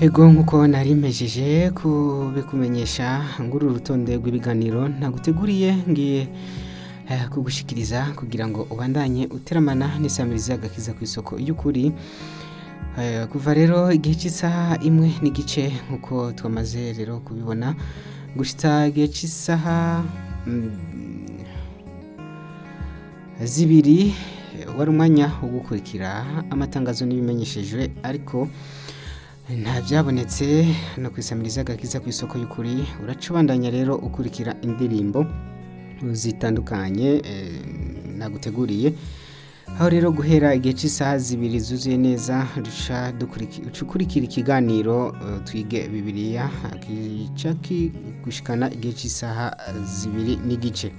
Ego nk'uko nari mpejeje kubikumenyesha nguru urutonde rw'ibiganiro naguteguriye ngiye eh, kugushikiriza kugira ngo ubandanye uteramana n'isamirizi agakiza ku isoko y'ukuri Eh, kuva rero igihe cy'isaha imwe n'igice nk'uko twamaze rero kubibona gushitsa igihe cy'isaha mm, zibiri eh, wari umwanya wo gukurikira amatangazo n'ibimenyeshejwe ariko nta byabonetse no kwisamiriza agakiza ku isoko y'ukuri uracubandanya rero ukurikira indirimbo zitandukanye eh, naguteguriye aho rero guhera igihe cy'isaha zibiri zuzuye neza duca dukuriki- uca ukurikira ikiganiro eh, twige bibiliya kica gushikana igihe cy'isaha zibiri n'igice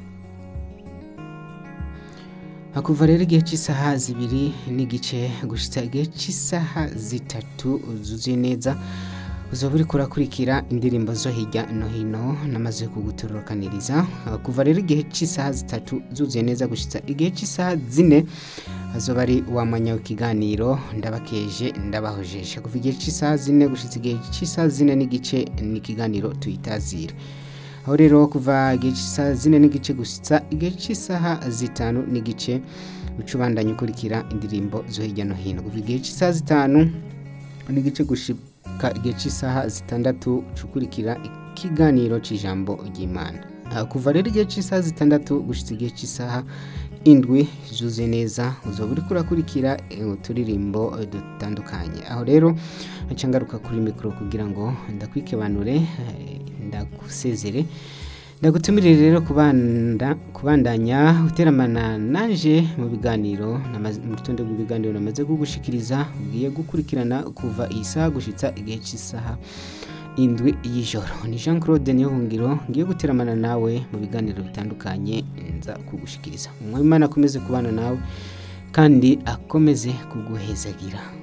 hakuva rero igihe cy'isaha zibiri n'igice gushitsa igihe cy'isaha zitatu zuzuye neza uzoba uriko urakurikira indirimbo zo hirya no hino namaze kugutororokaniriza Uh, kuva rero igihe cy'isaha zitatu zuzuye neza gushitsa igihe cy'isaha zine azoba ari wa mwanya w'ikiganiro ndabakeje ndabahojesha kuva igihe cy'isaha zine gushitsa igihe cy'isaha zine n'igice ni ikiganiro tuyitazira aho rero kuva igihe cy'isaha zine n'igice gushitsa igihe cy'isaha zitanu n'igice uca ubandanya ukurikira indirimbo zo hirya no hino kuva igihe cy'isaha zitanu n'igice gushika igihe cy'isaha zitandatu uca ukurikira ikiganiro cy'ijambo ry'imana Ah, kuva rero igihe cy'isaha zitandatu gushitsa igihe cy'isaha indwi zuzuye neza uzoba uriko urakurikira eh, uturirimbo eh, dutandukanye aho rero nca ngaruka kuri mikoro kugira ngo ndakwikebanure eh, ndagusezere ndagutumirire rero kubanda, kubandanya uteramana nanje mu biganiro namaze- mu rutonde rw'ibiganiro namaze kugushikiriza ugiye gukurikirana kuva iyi saha gushitsa igihe cy'isaha indwi y'ijoro ni jean claude niyohungiro ngiye guteramana nawe mu biganiro bitandukanye nza kugushikiriza umwami imana akomeze kubana nawe kandi akomeze kuguhezagira